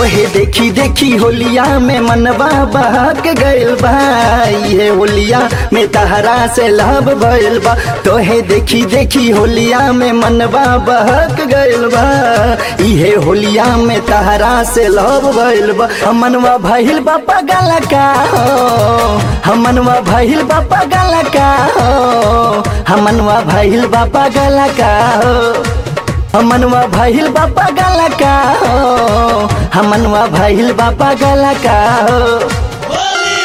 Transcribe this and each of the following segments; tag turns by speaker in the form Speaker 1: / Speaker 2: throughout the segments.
Speaker 1: तोहे देखी देखी होलिया में मनवा बहक गइल बा ये होलिया में तहरा से लाभ भइल बा तोहे देखी देखी होलिया में मनवा बहक गइल बा इहे होलिया में तहरा से लाभ भइल बा हमनवा भइल बा पगल का हो हमनवा भइल बा पगल का हो हमनवा भइल बा पगल का हो हमनवा भइल बापा गला का हो हमनवा भइल बापा गला का हो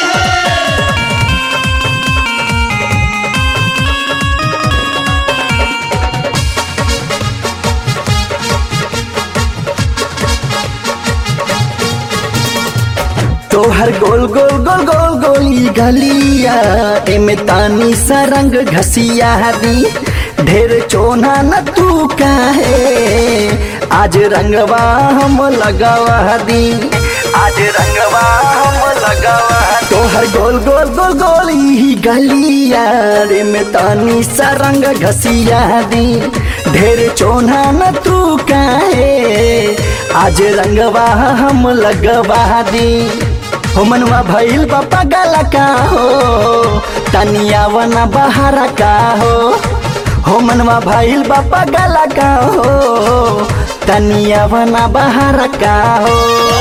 Speaker 1: तोहर गोल गोल गोल गोल गोली गलिया एमे तानी सा रंग घसिया दी ढेर चोना न तू काहे आज रंगवा हम लगावा दी आज रंगवा हम लगावा तोहर गोल गोल गोल गोल ही गलिया रे में तानी सा रंग घसिया दी ढेर चोना न तू काहे आज रंगवा हम लगवा दी हो मनवा भइल बापा गला का हो तनिया वना बहारा का हो हो मनवा भइल बापा गला का हो तनिया वना बहारा का हो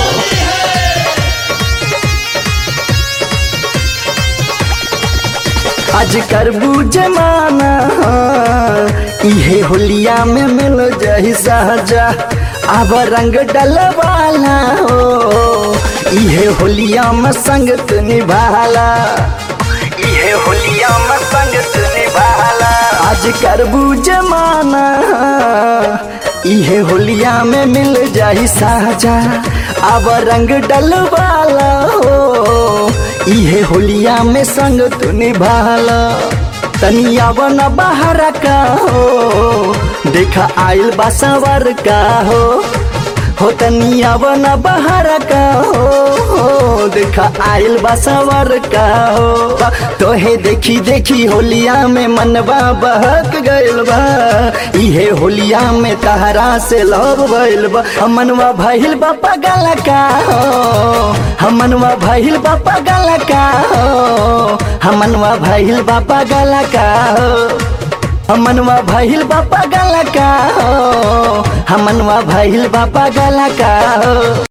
Speaker 1: आज करबू जमाना इहे होलिया में मिल जाही सहजा अब रंग डलवाला हो इहे होलिया में संगत निभाला इहे होलिया में संगत निभाला आज करबू जमाना इहे होलिया में मिल जाही साजा अब रंग डलवाला हो इहे होलिया में संग तू निभाला तनिया बना बाहर का हो देखा आइल बासवर का हो हो तनिया बना बाहर का हो, हो देखा आइल बासवर का हो तोहे देखी देखी होलिया में मनवा बहक गइल बा इहे होलिया में तहरा से लव भइल बा हमनवा भइल बा पगल का हो हमनवा भइल बा पगल का हो हमनवा भइल बा पगल का हो हमनवा भइल बापा गला का हो हमनवा भइल बापा गला का हो